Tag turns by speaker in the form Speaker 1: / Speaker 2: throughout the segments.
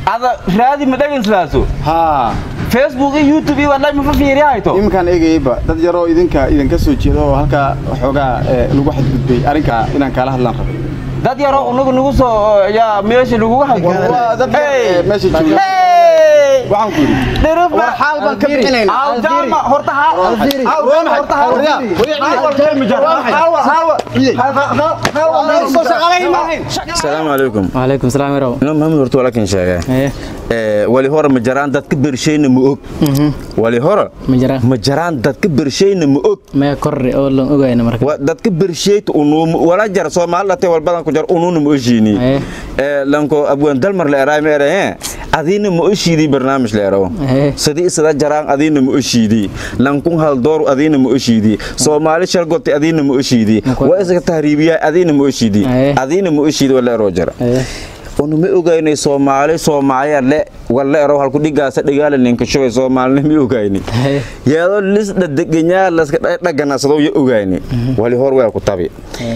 Speaker 1: ada raadi ma dhegayslaaso
Speaker 2: haa
Speaker 1: facebook iyo youtube iyo wallahi ma fafiiri hayto
Speaker 2: iminkaan eegayba dad yaroo idinka idinka soo jeeda oo halkaa waxoogaa eh, lagu xadgudbay arrinkaa inaan kaala hadlaan rabay
Speaker 1: dad yaroo unagu nagu soo yaa meesha lagugu
Speaker 2: waa dad yar, eh, meesha jooga waxaan ku yidhi war xaal baan ka bixinaynaa
Speaker 1: awjaama horta haa
Speaker 2: Alfiiri.
Speaker 1: awjaama horta haa
Speaker 2: Waryaa, waryaa,
Speaker 3: asalaamu calaykum
Speaker 4: وعليكم السلام ورحمة
Speaker 3: ino maxamed horta walakin sheegay
Speaker 4: الله
Speaker 3: ee wali hore ma jaraan dadka bershayna ma og wali hore
Speaker 4: مجرى
Speaker 3: ma jaraan dadka bershayna ma og
Speaker 4: ما كوري أول لون أوجينا مركب
Speaker 3: Wa- dadka bershayta unuum wala jar soomaali latay walbadan ku jar unuuna ma oshiini
Speaker 4: Eh.
Speaker 3: ee lanko abwan dalmar la eraay ma eraye adiina ma oshiidi barnaamij la erawo
Speaker 4: Eh.
Speaker 3: sidii isada jaraan adiina ma oshiidi lankun hal door adiina ma oshiidi soomaali shargoti adiina ma oshiidi
Speaker 4: Makwa-
Speaker 3: waa isaga tahriibiyaa adiina ma oshiidi
Speaker 4: Eh.
Speaker 3: adiina ma oshiidi wala eroo jara
Speaker 4: إيه
Speaker 3: onu ma ogaynay soomaali soomaaliya le walla ero halku dhigaasa dhigaala ninka shugay soomaalina ma ogayni
Speaker 4: إيه
Speaker 3: yeedoo lis dhadagenyaa laska dhaganasado ya ogayni wali hor waa ku tabi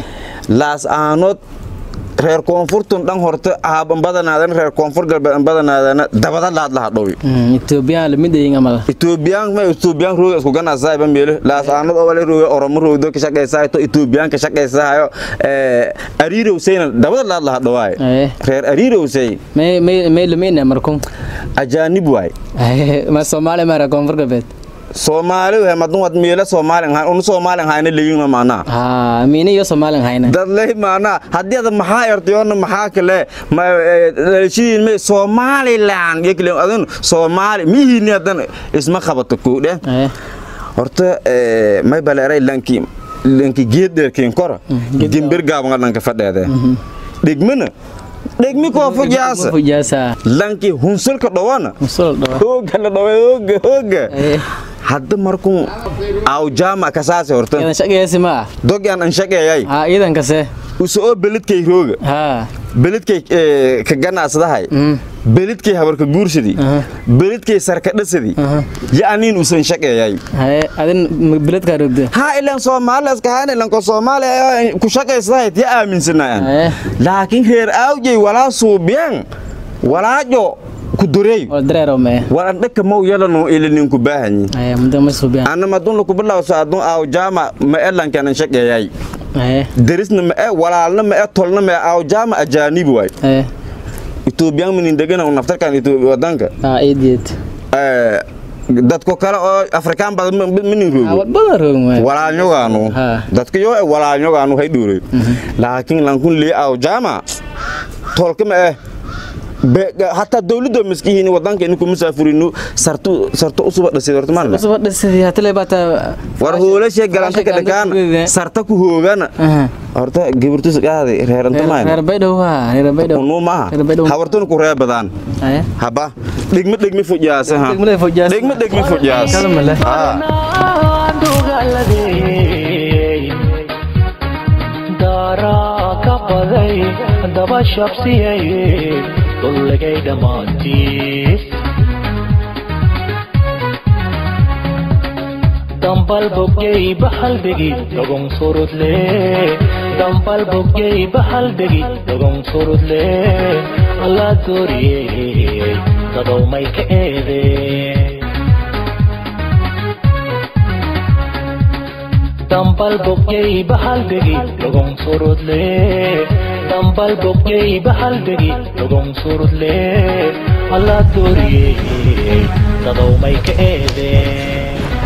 Speaker 3: laas aanood reer koonfurtun dhan horta aaban badanaadana reer koonfur galbeed an badanaadana dabada laad laha dhowi
Speaker 4: إثيوبيا لمدة ينعمل
Speaker 3: etoobiyaan ma etoobiyaan rooga isku ganasayba meelo laas aanad oo wala rooga oromo roogdo ka shaqaysahay to etoobiyaan ka shaqaysahayo ee ariirowsayna dabada laad laha dhawaaye
Speaker 4: إيه
Speaker 3: reer ariirowsay
Speaker 4: ما ما ما لمين مركم
Speaker 3: ajaanib waay
Speaker 4: إيه ما سومالي ما ركون فرق بيت
Speaker 3: soomaali waay madun wad meelo soomaali ahaan unu soomaali ahaayna leeyina maanaa
Speaker 4: ها مين يو سومالي هاينا
Speaker 3: dad leh maanaa haddii ada maxaa ertayoona maxaa kale ma dhalashadiin me somaliland iyo kale adun soomaali mihiini hadan isma qabato koodhe
Speaker 4: إيه
Speaker 3: horta ee, may baleeray lanki lanki geed dheerkiin kora gimbir gaaban dhanka fadheede dhigmana dhigmi koo fujaasa
Speaker 4: فجاسة
Speaker 3: lanki hunsulka dhawana
Speaker 4: وصل دوا
Speaker 3: hooga la dhawa hooga hooga
Speaker 4: إيه
Speaker 3: hadda markuu awjaama kasaase horta
Speaker 4: إذا شقي اسمه
Speaker 3: dog aan anshageeyay
Speaker 4: ها إذا كسه
Speaker 3: usoo beledkay rooga
Speaker 4: ها
Speaker 3: beledkay ee, ka ganacsadahay
Speaker 4: أمم
Speaker 3: beledkay habarka guursadii
Speaker 4: Aha.
Speaker 3: beledkay sarkadhasadii
Speaker 4: Aha.
Speaker 3: ya'niin usan shaqeeyay
Speaker 4: هاي أذن بلد كاروبده
Speaker 3: ha ilan soomaalilas kahaan ilanko soomaaliya ku shaqaysadahayd ya aaminsanayaan
Speaker 4: Eh.
Speaker 3: laakiin reer aawjay walaa suubiyan walaajo ku dureey
Speaker 4: والدرارة ما
Speaker 3: waran dhaka mow yalano ilaninku baahanyi
Speaker 4: هاي مدة ما سوبيان
Speaker 3: anna madun laku bilawso adun aawjaama ma elankanan shaqeeyay
Speaker 4: هاي
Speaker 3: derisna ma e walaalna ma e tolna ma e aawjaama ajaanib waay
Speaker 4: هاي
Speaker 3: etoobiyaan minin degana naftarkan wadanka
Speaker 4: ها إيديت
Speaker 3: ee, dadko kale oo afrikaan badan ma- ma- minin roogo
Speaker 4: ها بدر ما
Speaker 3: walaalnyogaanu
Speaker 4: Ha.
Speaker 3: dadka yoo e walaalnyogaanu hay dhuure laakiin lankun lii awjaama tolka ma eh Be- hataa dawladda maskihiini wadanka inku musaafurinu sartu sartu usuba dhasay horta marna
Speaker 4: بس بدر سيدي هتلاقي بقى
Speaker 3: war hoolashe galanta ka dhagaan sarta ku hoogana
Speaker 4: أها
Speaker 3: horta gabartus qaaday reeranta
Speaker 4: reer
Speaker 3: maan
Speaker 4: baydhow ha reer baydhow
Speaker 3: unu maaha
Speaker 4: reer baydhow
Speaker 3: hawartun ku reebadaan
Speaker 4: haye
Speaker 3: haba dhigmi dhigmi fujaasa ha
Speaker 4: degmada fojaas
Speaker 3: dhigmi dhigmi fujaas
Speaker 4: kalama leh
Speaker 3: Ah.
Speaker 5: daaraa ka baday daba shabsiyay dulligay dhammaantiis dambal boggey bahalbegi dogong surudle dambal boggey bahalbegi dogong surudle alla dooriyey dadow may ka eedee dambal boggey bahalbegi dogong surudle dambal boggey bahalbegi dogong surudle alla dooriyey dadow may ka eedee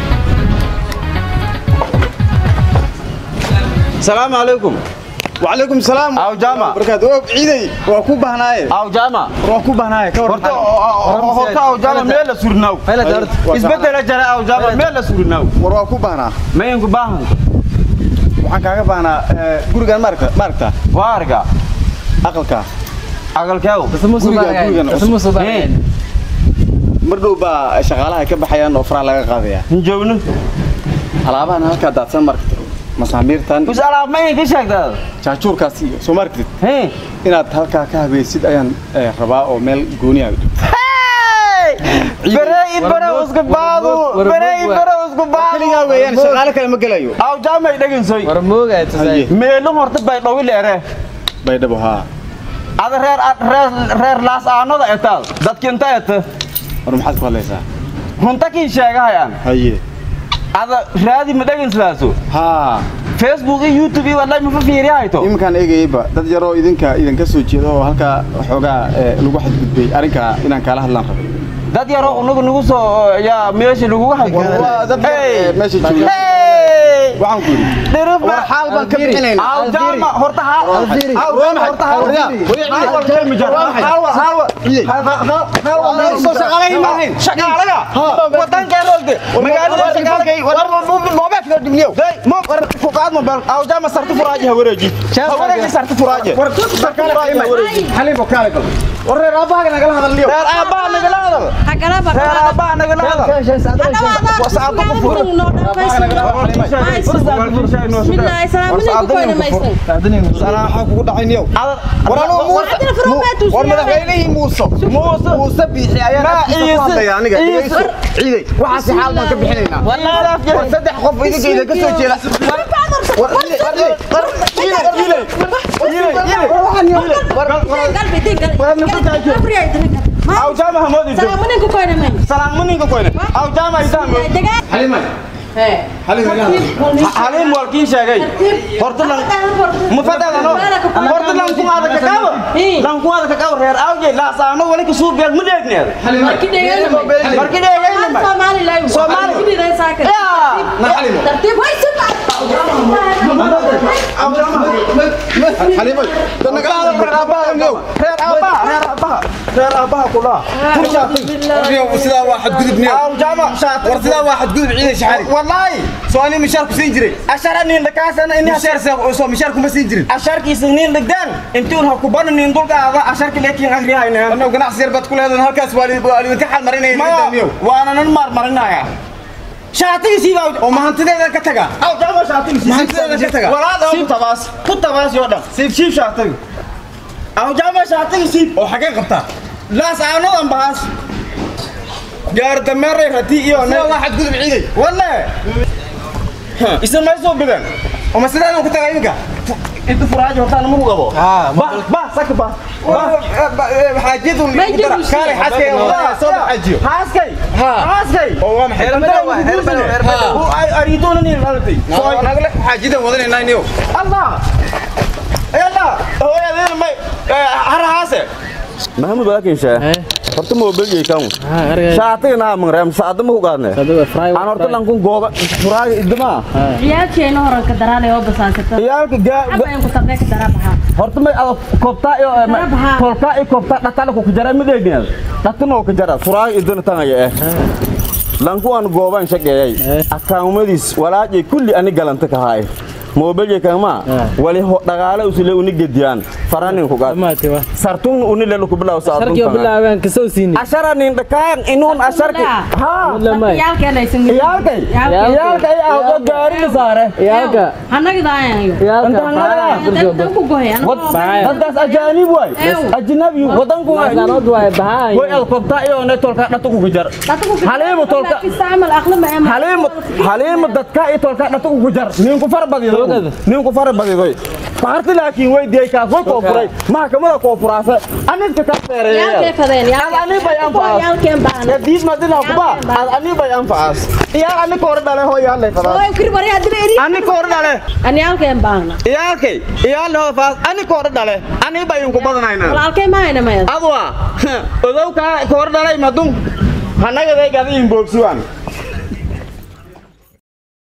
Speaker 1: salaamu calaykum
Speaker 2: وعليكم السلام
Speaker 1: Aw, Jama.
Speaker 2: barkaad oo ciiday waa ku bahnaaye
Speaker 1: awjaama
Speaker 2: waa ku bahnaaye ka
Speaker 1: horta
Speaker 2: warran
Speaker 1: horta awjaama meel la surnaw
Speaker 4: Meel la surnaw.
Speaker 1: isbedela jara awjaama meel la surnaw
Speaker 2: war waa ku bahnaa
Speaker 1: mayanku baahan
Speaker 2: waxaan kaaga baahnaa eh, gurigaan maaragta maaragta
Speaker 1: waarga
Speaker 2: aqalka
Speaker 1: aqalkeew
Speaker 4: tasmu
Speaker 2: Guriga- gurigan
Speaker 4: subaan tasmu subaan
Speaker 2: mar dhow baa shaqaalaha ka baxayaan oo faraha laga qaadaya
Speaker 1: hinjoogno
Speaker 2: alaabahan halkaa daadsan maragta masaamiirtan
Speaker 1: us alaab mayanka sheegtaa
Speaker 2: jaajuurkaas iyo soo maragtid
Speaker 1: hee
Speaker 2: inaad halkaa ka habeysid ayaan eh, rabaa oo meel gooni ah
Speaker 1: bere i bere isku baadu bere i bere isku baadu
Speaker 2: keligaa weeyaan shaqaale kale ma gelayo
Speaker 1: awjaamay dhegeysoy
Speaker 4: war moogaa tusay
Speaker 2: Haye.
Speaker 1: meelo horta bay dhawi leere
Speaker 2: baydhabo haa
Speaker 3: ada reer reer reer laas aanada etaal dadkinta eta
Speaker 2: war maxaad ku hadlaysaa
Speaker 3: runta kiin sheegahayaan
Speaker 2: haye
Speaker 3: ada raadi ma dhegayslaaso
Speaker 2: haa
Speaker 3: facebook iyo youtube iyo wallahi ma fiiriyahayto
Speaker 2: iminkaan eegayeyba dad yaroo idinka idinka soo jeeda oo halkaa waxoogaa ee, lagu xadgudbay arrinkaa inaan kaala hadlaan rabay
Speaker 3: dad yaroo unagu nagu soo yaa meesha laguga
Speaker 2: waa dad yar,
Speaker 3: Hey!
Speaker 2: ee, meesha jooga
Speaker 3: Hey!
Speaker 2: waxaan ku yidhi
Speaker 3: dhirif
Speaker 2: war xaal baan ka bixinaynaa
Speaker 3: awjaama horta haal awjaama horta haal haal wal kelmi jar haal wal haal wal
Speaker 2: soo shaqaalayn ma ahayn
Speaker 3: shaqaalaga wadanka roogde magaalada shaqaalagay war moobeek loo dhigniyo mo war ku qaad mo bal awjaama sarti furaaji ha wareeji ha wareeji sarti furaaji war sarti furaaji ha wareeji
Speaker 2: xalibo kaale bal war reer aabbahaga nagala hadalniyo
Speaker 3: reer aabbaha nagala hadal reer aabbaha nagala hadal wasaadu ku fur
Speaker 2: salaaxa kugu dhacayniyo war anuu muuse war madaxweynihii muuse muuse muuse biixi ayaa
Speaker 3: Ma,
Speaker 2: naftiisa ku
Speaker 3: Iise,
Speaker 2: hadlaya aniga
Speaker 3: Iise.
Speaker 2: dhegeyso ciiday waxaasi xaal baan ka bixinaynaa war saddex qof idinka idinka soo jeeda war ciiday war ciiday
Speaker 3: awjaama hamoodi salaam muninka koyne awjaama isaamo
Speaker 2: xalimay
Speaker 3: halim walkiin sheegay horta lan mufadadano horta lan ku aada ka qabo lan ku aada ka qabo reer awje laasaano wali ka suu beel ma dheegneed markii dheegayna ma Soomaali
Speaker 2: xalimay dan nagala hadal reer aabbahaga niyow
Speaker 3: reer aabbaha reer aabbaha reer aabbaha kula
Speaker 2: sidaa waa xadgudub niyow
Speaker 3: awjaama shaati
Speaker 2: war sidaa waa xadgudub ciiday shaxari
Speaker 3: wallahi
Speaker 2: soo ani mishaar ku siin jiray
Speaker 3: ashara nin dhakaasana in
Speaker 2: mishaar soo mishaar kuma siin jirin
Speaker 3: asharkiisa nin dhigdaan intuun ha ku bana nin dulkaada asharki leekiin ahriyahayna
Speaker 2: annagu ganacsi yar baad ku leedahay halkaas waa li- waa lidinka xal marinaya
Speaker 3: maya
Speaker 2: niyow
Speaker 3: waana nan maarmarinaya shaatigiisiiba
Speaker 2: oo mahantideeda ka taga
Speaker 3: awjaama shaatigiisi
Speaker 2: Mahantideeda ka taga.
Speaker 3: walaada ku tabaas ku tabaas yoo dhan siib siib shaatigi awjaama shaatigiisi
Speaker 2: oo xagee qabtaa
Speaker 3: laas aanadan bahaas gaar dameeray rati iyo
Speaker 2: sidaa waa xadgudub ciiday
Speaker 3: walle isa may soo bidan
Speaker 2: oo ma sidaa ku taga iminka
Speaker 3: inta furaaji hortaan ma qabo ba ba sak ba
Speaker 2: xaajiyadu
Speaker 6: Ma jirin shay.
Speaker 2: kaale xaaskay soo xaajiyo
Speaker 3: haaskay
Speaker 2: Ha.
Speaker 3: haaskay
Speaker 2: oo waa maxay
Speaker 3: ariidoona nin halatay
Speaker 2: nagale xaajidan wadanaynaa niyow
Speaker 3: allah allah hooyadeena may harahaase
Speaker 1: maxamuud walaakin shee horta mobilgay kan shaatiga naa mangrem saada ma ku qaadne aan horta lankun gooba furaaga idama
Speaker 6: ciyaadkeena horanka daraanay oo basaansata
Speaker 1: iyaalka
Speaker 6: cabayan ku tabnee ka daraa baxaa
Speaker 1: horta may ada koobtaa iyo
Speaker 6: Darabaha.
Speaker 1: tolkaa iyo koobtaa dhatala ku jara mideegneed dhatanoo ka jara furaaga idana tangaya eh lanku aan gooban shageeyay akaamadiis walaajay kulli ani galanta ka haay mobilgay kama wali ho dhagaale usile uni gediyaan faranin ku qaad sartun uni lelo ku bilaw saadun ashara nin dhakaan inuun asharki ha
Speaker 6: ciyaalkeena aysan
Speaker 1: iyaalkay iyaalkay ahdo gaari la saare
Speaker 6: hanagidaayayo dan ku gohay
Speaker 1: dadkaas ajaanib waay ajnabi wadanku way ad kobtaa iyo ne tolka dhatu ku jar Haliimo tolka.
Speaker 6: istacmal aqlama ama
Speaker 1: haliima haliima dadka iyo tolka dhatu ku jar nin ku far badido nin ku far badido qaarti laakiin way diay kaas way koo furay maxkamada koo furaasa anidka ka
Speaker 6: ciyaalkee
Speaker 1: feereeyay
Speaker 6: fadeen
Speaker 1: Ad ani bay anfaas.
Speaker 6: ciyaalkeen baan
Speaker 1: diis madina kuba ad ani bay anfaas iyaa ani koor dhale hoo yaa lay fadaa
Speaker 6: oo kir bari hadii eri
Speaker 1: ani koor dhale
Speaker 6: ciyaalkeen baan
Speaker 1: iyaalkay iyaa loo faas ani koor dhale ani bay ku badanaynaa
Speaker 6: walaalkeen ma hayna maya
Speaker 1: adwa odow kaa koor dhalay madun hanagaday gadiin boogsuwan